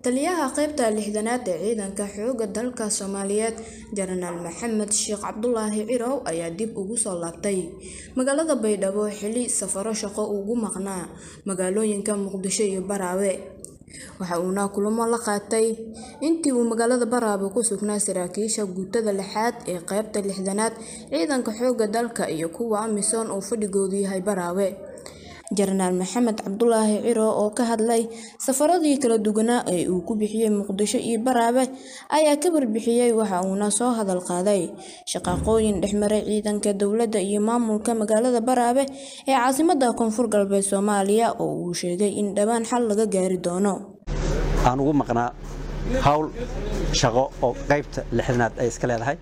taliyaha qaybta lixdanaad ee ciidanka xoogga dalka soomaaliyeed jenaraal maxamed sheekh cabdulaahi cirow ayaa dib ugu soo laabtay magaalada baydhabo xili safaro shaqo ugu maqnaa magaalooyinka muqdisho iyo baraawe waxa uuna kulamo la qaatay intii uu magaalada baraawe ku sugnaa saraakiisha guutada lixaad ee qaybta lixdanaad ciidanka xoogga dalka iyo kuwa amisom oo fadhigoodu yahay baraawe jenaraal maxamed cabdulaahi ciro oo ka hadlay safaradii kala duwanaa ee uu ku bixiyey muqdisho iyo baraawe ayaa ka warbixiyey waxa uuna soo hadal qaaday shaqaaqooyin dhexmaray ciidanka dowladda iyo maamulka magaalada baraawe ee caasimada koonfur galbeed soomaaliya oo uu sheegay in dhowaan xal laga gaari doono aan ugu maqnaa hawl shaqo oo qaybta lixdanaad ay iska leedahay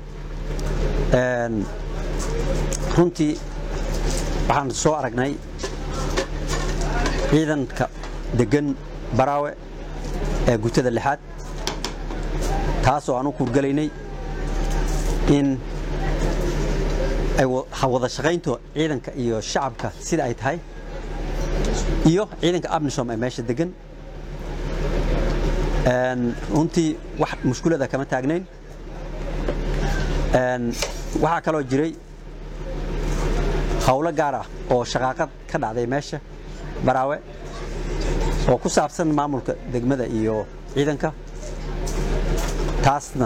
runtii waxaan soo aragnay ciidanka degan baraawe ee guutada lixaad taasoo aan u kuurgalaynay in ay wada shaqaynto ciidanka iyo shacabka sida ay tahay iyo ciidanka abnisom ee meesha degan runtii wax mushkulada kama taagnayn waxaa kaloo jiray hawlo gaar ah oo shaqaaqad ka dhacday meesha baraawe oo ku saabsan maamulka degmada iyo ciidanka taasna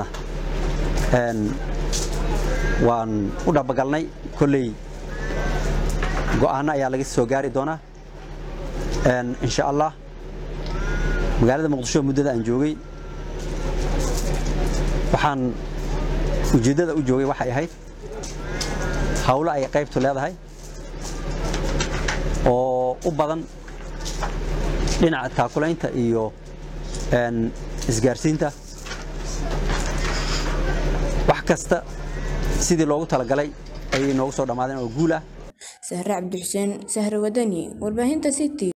waan u dhabagalnay kolley go'aano ayaa laga soo gaari doonaa insha allah magaalada muqdisho muddada aan joogay waxaan ujeeddada u joogay waxay ahayd hawlo ay qaybtu leedahay oo u badan dhinaca taakulaynta iyo isgaarsiinta wax kasta sidii loogu talagalay ayay noogu soo dhammaadeen oo guul ah sahre cabdixuseen sahre wadani warbaahinta city